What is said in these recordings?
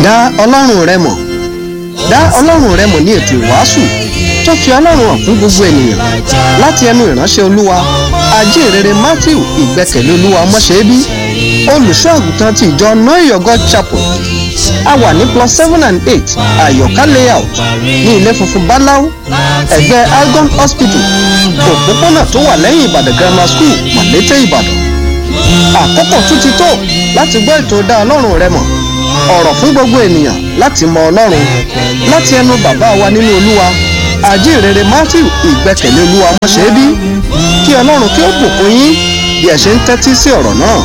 dá ọlọ́run rẹ mọ̀ dá ọlọ́run rẹ mọ̀ ní ètò ìwàásù tó fi ọlọ́run hàn fún gbogbo ènìyàn láti ẹnu ìránṣẹ́ olúwa ajínrere matthew ìgbẹ́kẹ̀lé olúwa ọmọṣẹ́bí olùṣọ́ àgùntàn ti ìjọ noyogo chapel a wà ní plus seven and eight àyọ̀ká layout ní ilé funfun báláú ẹ̀gbẹ́ algon hospital òpópónà tó wà lẹ́yìn ìbàdàn grammar school màlété ìbàdàn àkókò tún ti tó láti gbọ́ ètò dá ọlọ́run rẹ mọ̀ ọ̀rọ̀ fún gbogbo ènìyàn láti mọ ọlọ́run láti ẹnu bàbá wa nínú olúwa àjíǹrere matthew ìgbẹ́kẹ̀lé olúwa ọmọṣẹ́bí kí ọlọ́run kí ó bùkún yín bí ẹ ṣe ń tẹ́tí sí ọ̀rọ̀ náà.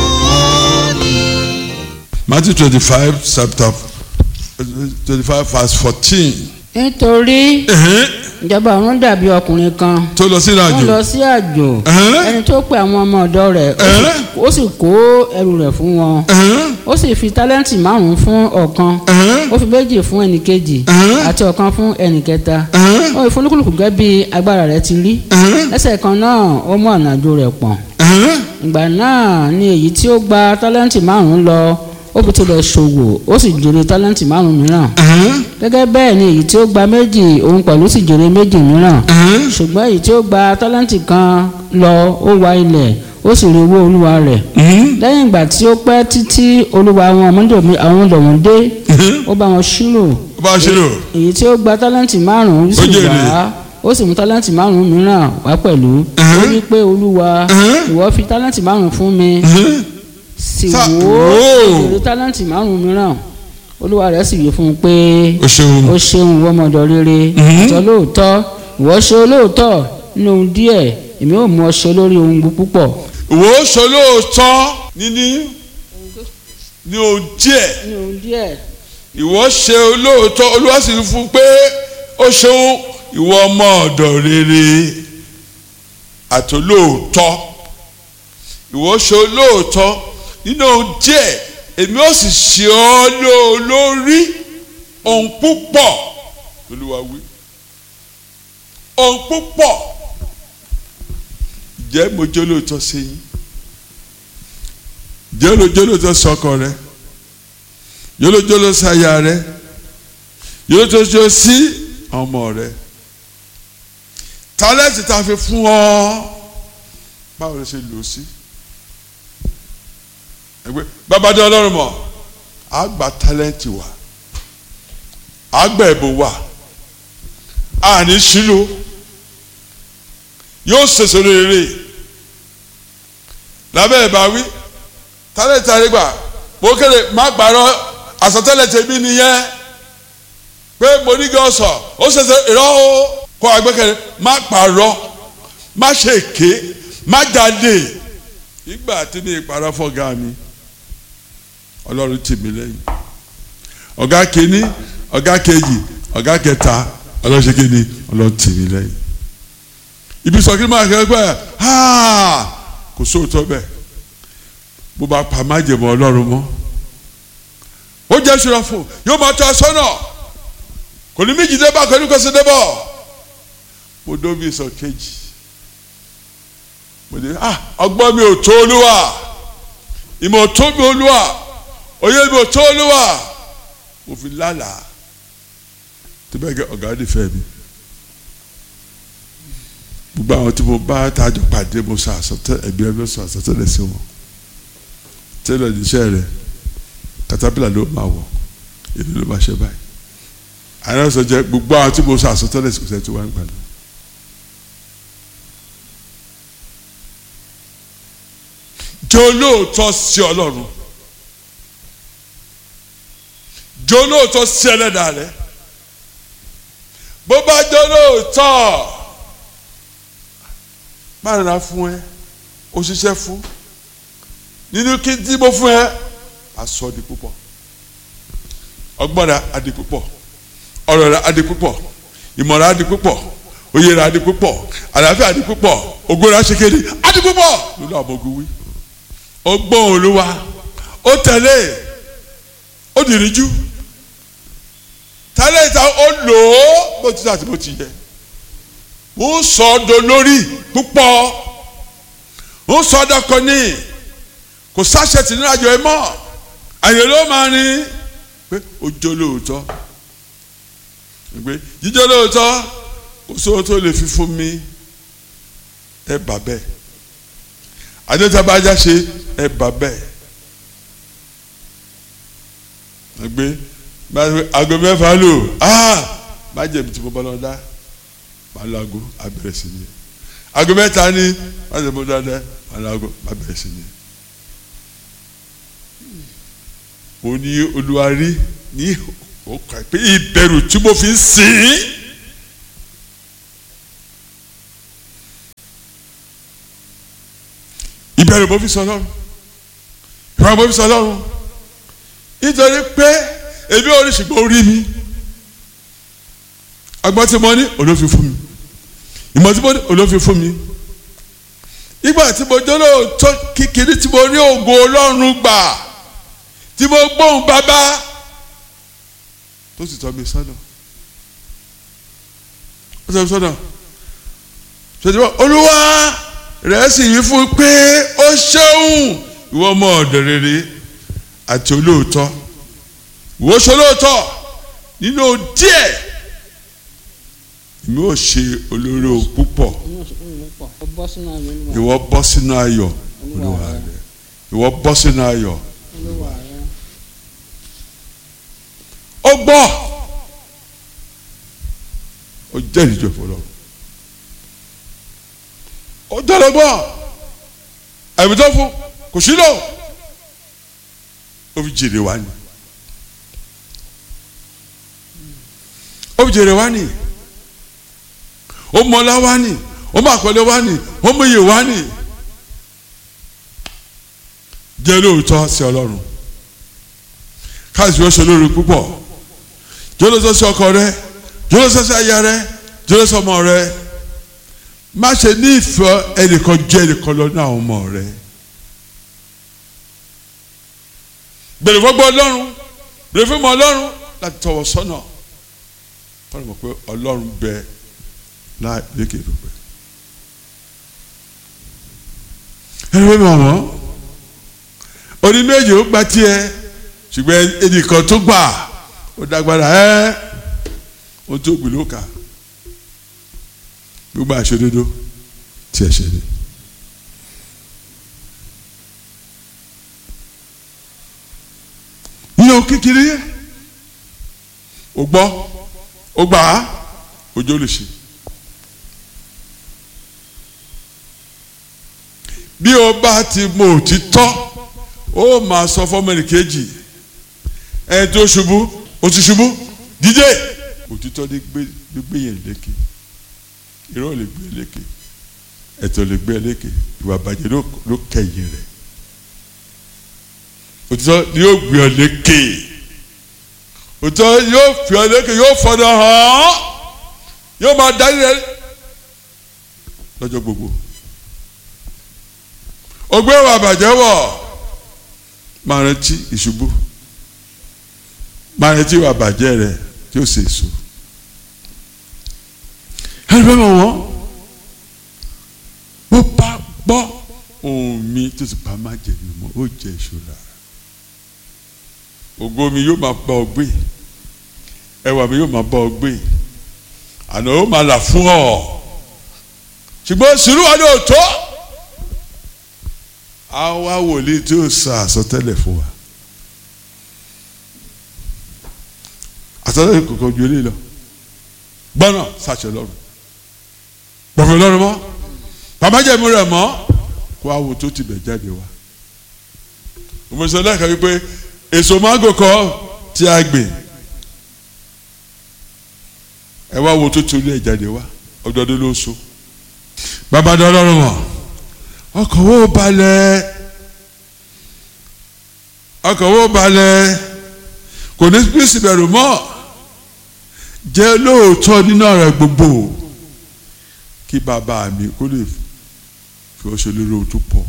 Matthew twenty-five chapter twenty-five verse fourteen. nítorí ìjọba ọ̀run dàbí ọkùnrin kan tó lọ sí ó ìrìnàjò. lọ sí àjò Ẹ̀hẹ́n. ẹni tó pe àwọn ọmọ ọ̀dọ́ rẹ̀ ó sì- Ẹ̀hẹ́n. ó sì kó ẹrù rẹ̀ fún wọn Ẹ̀hẹ́n, ó sì fi tálẹ́ǹtì márùn-ún fún ọ̀kan ẹ̀hẹ́n, ó fi méjì fún ẹnìkejì Ẹ̀hẹ́n. àti ọ̀kan fún ẹnìkẹta ẹ̀hẹ́n, ó fi fúnlùkùlùkù gẹ́gẹ́ bí agbára rẹ̀ ti rí ẹ̀hẹ́n, lẹ́sẹ̀ kan náà ó mú ọ̀nà àjò rẹ̀ pọ̀n ẹ̀hẹ́n. ìgbà náà ni èyí tí ó gba tálẹ́ǹtì márùn-ún lọ ó fi tilẹ̀ ṣòwò ó sì jèrè tálẹ́ǹtì márùn-ún mìíràn ẹ̀hẹ́n, gẹ́gẹ́ bẹ́ẹ̀ ni èyí tí ó gba méjì òun pẹ̀lú sì jèrè méjì mìíràn ẹ̀hẹ́n. ṣùgbọ́n èyí tí ó gba tálẹ́ǹtì kan lọ ó wa ilẹ̀ ó sì rí owó olúwa rẹ̀ Mhm, lẹ́yìn ìgbà tí ó pẹ́ títí olúwa àwọn ọmọdé àwọn ọ̀dọ̀ wọn dé mhm. ó bá wọn ṣírò ó bá a ṣe lò. èyí tí ó gba tálẹ́ǹtì márùn-ún sì Ó jèrè. wá ó sì mú tálẹ́ǹtì márùn-ún mìíràn wá pẹ̀lú ó Ẹ̀hẹ́n. wí pé olúwa Ẹ̀hẹ́n. ìwọ fi tálẹ́ǹtì márùn-ún fún mi ẹ̀hẹ́n. sì Sá- wò ó Wò. èrè tálẹ́ǹtì márùn-ún mìíràn olúwa rẹ̀ sì wí fún un pé o ṣeun. ó ṣeun ìwọ ọmọdọ̀ rere Mhm. àtọ lóòótọ́ ìwọ ṣe olóòótọ́ nínú ohun díẹ̀ èmi ò mú ọ ṣe lórí ohun púpọ̀ ìwọ ó sọ lóòótọ́ níní ní ohun díẹ̀ nínú ohun díẹ̀ ìwọ ṣe olóòótọ́ olúwa sì fún un pé ó ṣeun ìwọ ọmọ ọ̀dọ̀ rere àtolóòótọ́ ìwọ ṣe olóòótọ́ nínú ohun díẹ̀ èmi ó sì ṣe ọ́ ló- lórí ohun púpọ̀ olúwa wí ohun púpọ̀ jẹ́ mo jẹ́ olóòótọ́ sí yín jẹ́ olóòótọ́ sọ́kọ rẹ yólójóló sáyà rẹ yólójóló sí ọmọ rẹ tálẹ́ǹtì tá a fi fún ọ báwo ló ṣe lò ó sí ẹgbẹ́ babadé ọlọ́run mọ̀ á gba tálẹ́ǹtì wa á gba ẹ̀bùn wa á ní sílò yóò ṣèṣe rere lábẹ́ ìbáwí tálẹ́ǹtì àrígbà mo kéde má gbàrọ àsọtẹ́lẹ̀ tèmi nìyẹn pé mo ní kí ọ sọ ó ṣẹṣẹ ìrọ o kó agbẹkẹlẹ má pààrọ̀ má ṣe èké má jáde ìgbà tí mi ìpàrọ̀ fọ́gà mi ọlọ́run tì mí lẹ́yìn ọ̀gá kìíní ọ̀gá kejì ọ̀gá kẹta ọlọ́run ṣe kíni ọlọ́run tì mí lẹ́yìn ibi sọ kí ni máa kẹ́ ẹ pẹ́ kò sóòótọ́ bẹ́ẹ̀ bó bá pa májèmọ́ ọlọ́run mọ́ ó jẹ́ ìṣúra fún yóò máa tọ́ ẹ sọ́nà kò ní méjì débà kò ní kò sí débọ̀ mo dóbi sọ kejì mo dé ah ọgbọ́n mi ò tó olúwa ìmọ̀ ò tó mi olúwa òye mi ò tó olúwa mo fi lálàá tó bẹ́ẹ̀ gẹ́ ọ̀gá ní fẹ́ mi gbogbo àwọn tí mo bá tájọ pàdé mo sọ àsọtẹ ẹbí ẹbí sọ àsọtẹ́lẹ̀ sí wọn tẹ́lẹ̀ níṣẹ́ rẹ̀ katapila ló máa wọ̀ èdè ló máa ṣe báyìí àyàn sọ jẹ gbogbo àwọn tí mo sọ àsọtẹ́lẹ̀ sí kùsẹ́ tí wọ́n ń gbà náà. jẹ́ olóòótọ́ sí ọlọ́run jẹ́ olóòótọ́ sí ẹlẹ́dàá rẹ bó bá jẹ́ olóòótọ́ má rà fún ẹ ó ṣiṣẹ́ fún nínú kí n tí mo fún ẹ asọ di púpọ̀ ọgbọ́n rẹ adi púpọ̀ ọ̀rọ̀ rẹ adi púpọ̀ ìmọ̀ rẹ adi púpọ̀ òye rẹ adi púpọ̀ àlàáfíà adi púpọ̀ ògo rẹ aṣèkéde adi púpọ̀ lórí àwọn ogun wí ó gbọ́n olúwa ó tẹ̀lé ó dìríjú tẹ́lẹ̀ ìta ó lò ó bó ti sàtì bó ti yẹ ó sọ ọ́ dolórí púpọ̀ ó sọ ọ́ dọ́kọ ní kò sáṣẹ tì nínú àjọ ẹ mọ́ àyè ló máa ní pé ó jó lóòótọ́ pé jíjó lóòótọ́ kò sóhun tó lè fi fún mi ẹ bà bẹ́ẹ̀ adétabájá ṣe ẹ bà bẹ́ẹ̀ gbé aago mẹ́fà lò má jẹ̀bi tí mo bá lọ dá má lọ aago abẹ́rẹ́ sí ni aago mẹ́ta ni má jẹ̀bi mo dá dá má lọ aago abẹ́rẹ́ sí ni. mo ní olùwárí ní òkà pé ìbẹ̀rù tí mo fi ń sìn ìbẹ̀rù mo fi sọ lọ́rùn ìbẹ̀rù mo fi sọ lọ́rùn nítorí pé èmi ò rí ṣùgbọ́n orí mi agbọ́n tí mo ní olófin fún mi ìmọ̀ tí mo ní olófin fún mi ìgbà tí mo jọ́lọ́ tó kékeré tí mo rí ògo ọlọ́run gbà tí mo gbóhùn bàbá tó sì tọ́ mi sọ́nà ó tọ́ mi sọ́nà ṣèjọba olúwa rẹ̀ sì yí fún pé ó ṣeun ìwọ ọmọ ọ̀dọ̀ rere àti olóòótọ́ ìwọ ṣe olóòótọ́ nínú díẹ̀ èmi ò ṣe olóró púpọ̀ ìwọ bọ́ sínú ayọ̀ olúwa rẹ ìwọ bọ́ sínú ayọ̀ olúwa rẹ ó gbọ́ ó jẹ́ ìjọ fọlọ́ ó jẹ́rọ gbọ́ ẹ̀mí tó fún kò sí lò ó fi jèrè wá ní ó fi jèrè wá ní ó mọlá wá ní ó mọ àkọlé wá ní ó mọ iye wá ní jẹ́ lóòótọ́ sí ọlọ́run káàsì ó ṣe lórí púpọ̀ jọlọsọ sí ọkọ rẹ jọlọsọ sí aya rẹ jọlọsọ ọmọ rẹ má ṣe ní ìfẹ́ ẹnìkan jẹ ẹnìkan lọ ní àwọn ọmọ rẹ bèrè fọgbọ Ọlọ́run bèrè fún ọmọ Ọlọ́run láti tọwọ́ sọ́nà wọn mọ̀ pé Ọlọ́run bẹ láì lékè pípẹ́ ẹni wọ́n mọ̀ wọ́n oní méjì ó gba tiẹ̀ ṣùgbọ́n ẹnìkan tó gbà ó dágbára ẹ ó tó gbìn ló kà gbogbo àṣedodo tí ẹ ṣe ni. yíyan kékeré ó gbọ́ ó gbà á ojú lè ṣe. bí o bá ti mọ òtítọ́ ó máa sọ fọ́mọ́nì kejì ẹ tó ṣubú ó ti ṣubú dídé òtítọ́ lè gbé lè gbé yẹn lékè irọ́ lè gbé lékè ẹ̀tọ́ lè gbé lékè ìwà bàjẹ́ ló kẹ̀yìn rẹ̀ òtítọ́ ni yóò gbé ọ lékè òtítọ́ yóò fi ọ lékè yóò fọdọ hàn yóò máa darí rẹ lọ́jọ́ gbogbo ògbé ìwà bàjẹ́ wọ̀ máa rántí ìṣubú máa retí ìwà bàjẹ́ rẹ tí ó ṣe èso. ẹni bẹ́ẹ̀ mọ̀ wọ́n bó bá gbọ́ ohùn mi tó ti bá má jẹ mi mọ́ ó jẹ ìṣòro ògo mi yóò máa bá ọ gbé ẹwà mi yóò máa bá ọ gbé àná ó máa là fún ọ ṣùgbọ́n sùúrù wa ni ò tó àwa wòlíì tí ó sọ àsọtẹ́lẹ̀ fún wa. àtọ́lẹ́ kòkò ju eléyìí lọ gbọ́nà sàṣẹ lọ́rùn gbọ̀fẹ̀ lọ́rùn mọ́ bàbájẹ́mu rẹ̀ mọ́ kó awo tó ti bẹ̀ jáde wá òmùsọ̀ lẹ́ka wípé èso mángò kọ́ tí a gbìn ẹ wá wo tó torí ẹ̀ jáde wá ọdọọdún ló so bàbá dọ́lọ́rùn mọ́ ọkọ̀ wo balẹ̀ ọkọ̀ wo balẹ̀ kò ní bí síbẹ̀rù mọ́ jẹ́ lóòótọ́ nínú ọ̀rọ̀ gbogbo kí bàbá mi kó lè fi ọṣẹ lórí ojú pọ̀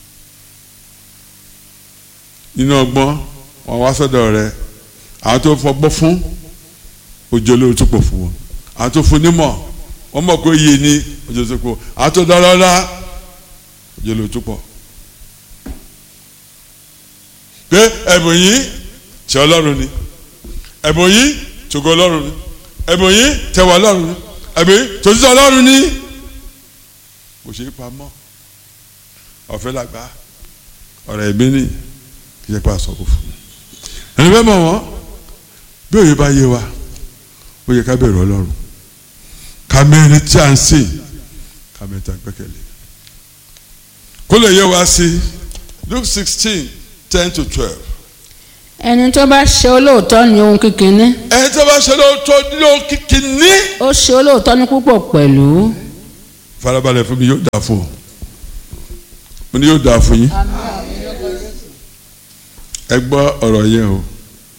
nínú ọgbọ́n wọn wá sọ́dọ̀ rẹ àwọn tó fọgbọ́n fún ojú olórí ojú pọ̀ fún wọn àwọn tó fún nímọ̀ wọ́n mọ̀ pé iye ní ojú ojú pọ̀ àwọn tó dọ́lọ́lá ojú olórí ojú pọ̀ pé ẹ̀bùn yìí ṣe ọlọ́run ni ẹ̀bùn yìí tògo ọlọ́run ni ẹ̀bùn yìí tẹwà ọlọ́run ni ẹ̀bùn yìí tòtítọ́ ọlọ́run ni kò ṣeé pamọ́ ọ̀fẹ́ làgbà ọ̀rọ̀ ẹ̀mí ni kì í ṣe pé àsọ̀kò fún mi ẹni bẹ́ẹ̀ mọ̀ wọ́n bí òye bá yé wa ó yẹ ká bẹ̀rù ọlọ́run ká mẹ́rin tí a ń sìn ká mẹ́rin tí a ń gbẹ́kẹ̀lé kó lè yé wa sí Luke sixteen ten to twelve ẹni tó bá ṣe olóòótọ́ ní ohun kékeré ẹni tó bá ṣe lóòótọ́ ló kìkì ní. ó ṣe olóòótọ́ ní púpọ̀ pẹ̀lú. farabalẹ̀ fún mi yóò dáa fún ọ mo ní yóò dáa fún yín ẹ gbọ́ ọ̀rọ̀ yẹn o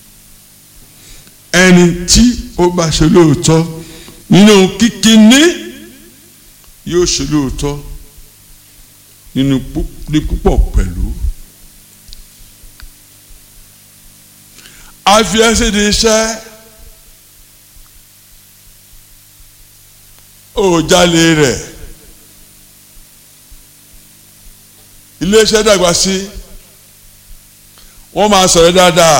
ẹni tí ó bá ṣe lóòótọ́ nínú kíkíní yóò ṣe lóòótọ́ nínú pú- ní púpọ̀ pẹ̀lú. àfi ẹsẹ̀ di iṣẹ́ òjàlè rẹ̀ iléeṣẹ́ dàgbà sí wọ́n máa sọ̀rọ̀ dáadáa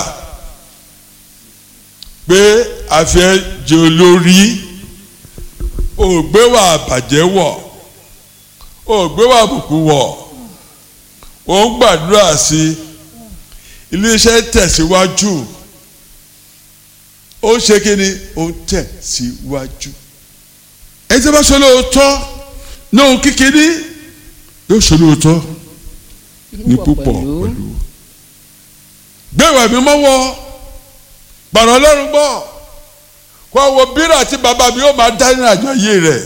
pé àfi ẹ jẹ́ olórí ògbéwà bàjẹ́ wọ̀ ògbéwà àbùkù wọ̀ òun gbàdúrà sí iléeṣẹ́ tẹ̀síwájú ó ń ṣe kí ni ó ń tẹ̀síwájú ẹni tí a bá ṣe lóòótọ́ ní ohun kékeré yóò ṣe lóòótọ́ ní púpọ̀ pẹ̀lú gbẹ̀wò ẹ̀mí mọ́wọ́ gbàrọ̀ ọlọ́run gbọ́ kó àwọn bírà tí bàbá mi yóò máa dá nínú àjọ yìí rẹ̀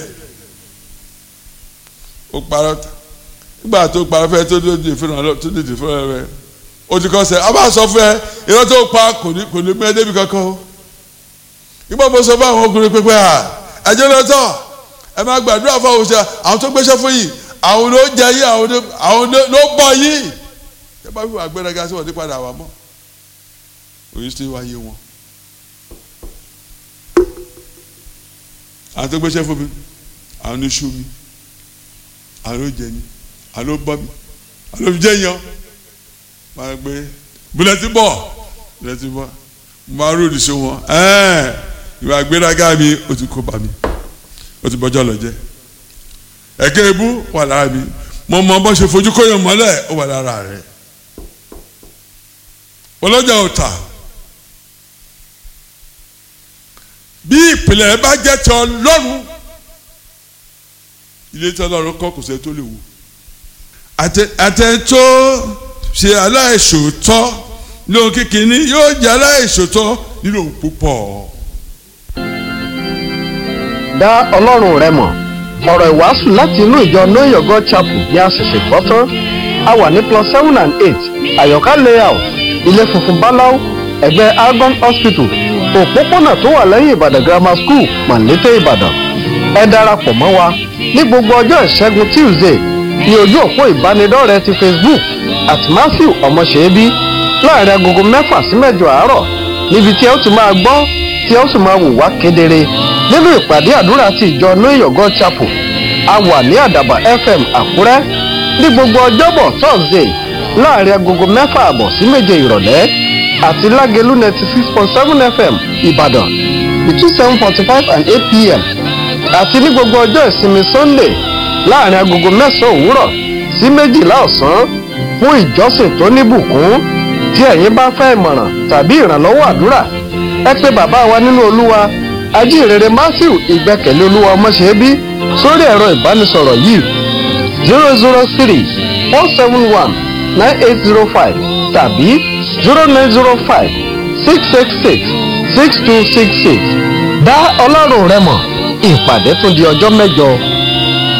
ó parọ́ nígbà tó parọ́ fẹ́ tó dé fún ọ tó dé fún ọ rẹ̀ ó ti kọ́ sẹ́ ọ bá sọ fún ẹ irọ́ tó pa kò ní kò ní mẹ́ débi kankan o nígbà mo sọ fún àwọn ọkùnrin pépé à ẹjọ́ lọ́tọ̀ ẹ máa gbàdúrà fún àwọn òṣèlú àwọn tó gbéṣẹ́ fún yìí àwọn ló jẹ yìí àwọn ló àwọn ló ló bọ̀ yìí ẹ bá fi wà gbẹrẹgà sí wọn ní padà wà mọ́ òyìn sí wáyé wọn. àwọn tó gbéṣẹ́ fún mi àwọn ló ṣú mi àwọn ló jẹ mi àwọn ló bọ́ mi àwọn ló fi jẹ́ yan máa gbé bùlẹ́tì bọ̀ bùlẹ́tì bọ̀ máa ròdì sí wọn ẹ̀ẹ́ ìwà gbéraga mi ó ti kó bá mi ó ti bọ́jọ́ lọ jẹ́ ẹ̀kẹ́ ebú wà lára mi mo mọ bó ṣe fojú kóyàn mọ́lẹ̀ ó wà lára rẹ̀ ọlọ́jà ò tà bí ìpìlẹ̀ bá jẹ́ ti ọlọ́run ilé tí ọlọ́run kọ́ kò sẹ́ tó lè wò àtẹ̀tọ́ ṣe aláìṣòótọ́ lóhun kékeré yóò jẹ́ aláìṣòótọ́ nínú òun púpọ̀. dá ọlọ́run rẹ mọ̀ ọ̀rọ̀ ìwàásù láti inú ìjọ know your god chapel ní àṣìṣe gbọ́ tán a wà ní plus seven and eight àyọ̀ká layout ilé funfun báláú ẹ̀gbẹ́ argon hospital òpópónà tó wà lẹ́yìn ìbàdàn grammar school mọ̀lété ìbàdàn ẹ darapọ̀ mọ́ wa ní gbogbo ọjọ́ ìṣẹ́gun tuesday ní ojú òpó ìbánidọ́rẹ̀ẹ́ ti facebook at matthew ọmọṣẹ́bí láàrin agogo mẹ́fà sí mẹ́jọ àárọ̀ níbi tí ẹ ó ti máa gbọ́ tí ẹ ó sì máa wò wá kedere nínú ìpàdé àdúrà ti ìjọ know your god chapel a wà ní àdàbà fm àkúrẹ́ ní gbogbo ọjọ́bọ̀ thursday láàrin agogo mẹ́fà àbọ̀ sí méje ìrọ̀lẹ́ àti lágẹ̀lú ninety six point seven fm ìbàdàn between seven forty five and eight pm àti ní gbogbo ọjọ́ ìsinmi sunday láàrin agogo mẹ́sàn-án òwúrọ̀ sí méjìlá ọ̀sán fún ìjọsìn tó níbùkún tí ẹ̀yin bá fẹ́ ìmọ̀ràn tàbí ìrànlọ́wọ́ àdúrà ẹ pé bàbá wa nínú olúwa ajínrere matthew ìgbẹ́kẹ̀lé olúwa ọmọṣẹ́bí sórí ẹ̀rọ ìbánisọ̀rọ̀ yìí zero zero three four seven one nine eight zero five tàbí zero nine zero five six six six six two six six dá ọlọ́run rẹ mọ̀ ìpàdé tún di ọjọ́ mẹ́jọ.